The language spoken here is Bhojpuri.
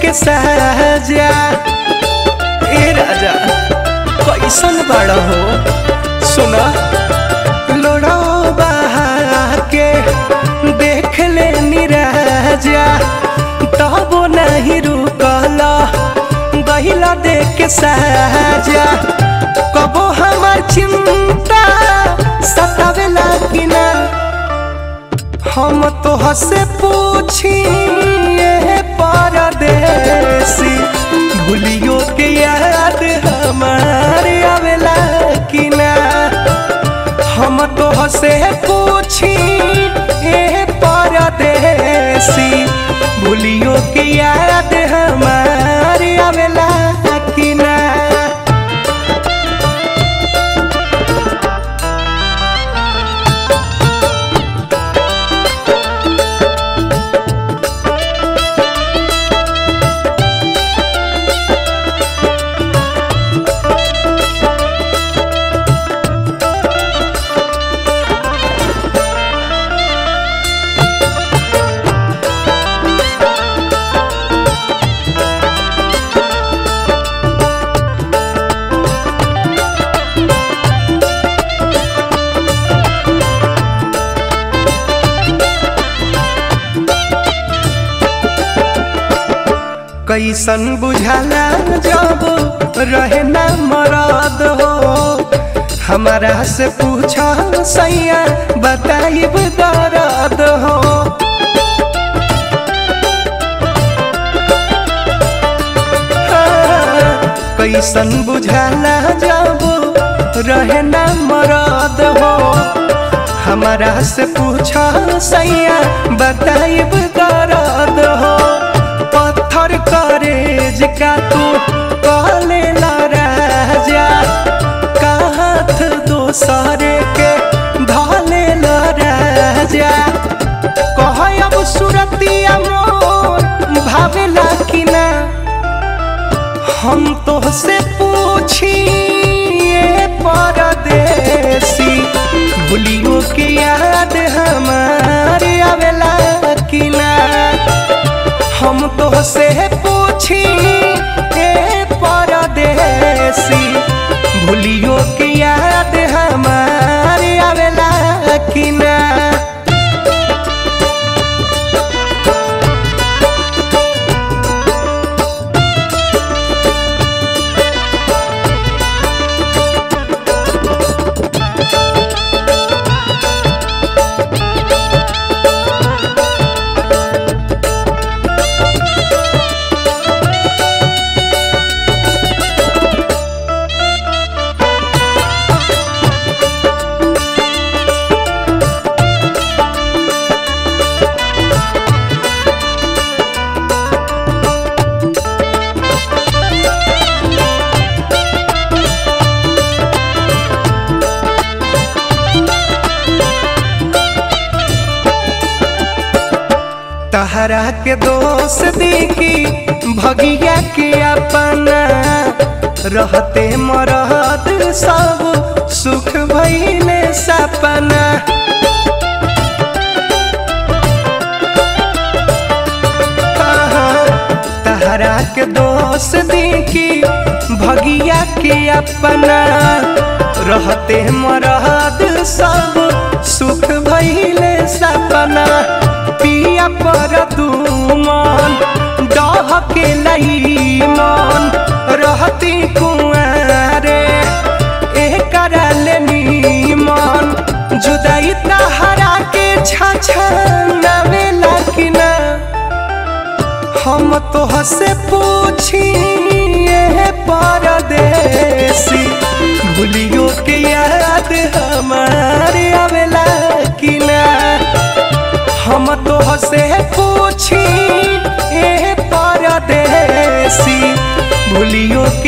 के सहजा ए राजा कैसन बड़ा हो सुना लोड़ो बहा के देख ले निराजा तबो नहीं रुकला गहिला देख के सहजा कबो हमार चिंता सतावेला कि ना हम तो हसे पूछी ये परदेसी भूलियो के याद हमारे आवेला कि ना हम तो हसे पूछी ये परदेसी भूलियो के याद हमारे आवेला कि ना कैसन बुझाला जब रहे ना मरद हो हमारा से पूछा सैया बताइब दर्द हो हाँ, कैसन बुझाला जब रहे ना मरद हो हमारा से पूछा सैया बताइब दर्द हो पत्थर करेज का तू कहले ला राजा काहत दोसरे के धले ला राजा कह अब सुरतिया मोर भावेला कि ना हम तो से पूछी ये परदेसी भूलियो के याद हमारे आवेला कि ना हम तो से पूछी ए परदेसी भूलियो के याद हमारे आवेला कि ना तहरा के दोष देखी भगिया के अपना रहते मरद सब सुख भइले सपना तहरा के दोष देखी भगिया के अपना रहते मरद सब सुख भइले सपना पिया पर दुमन डह के लई मन रहती कुआरे ए करल नीमन जुदाई तहरा के छछनवेला कि ना हम तो हसे पूछी ये परदेसी भूलियो के याद हमारे आवेला कि ना हम तो हसे पूछी ए परदेसी भूलियो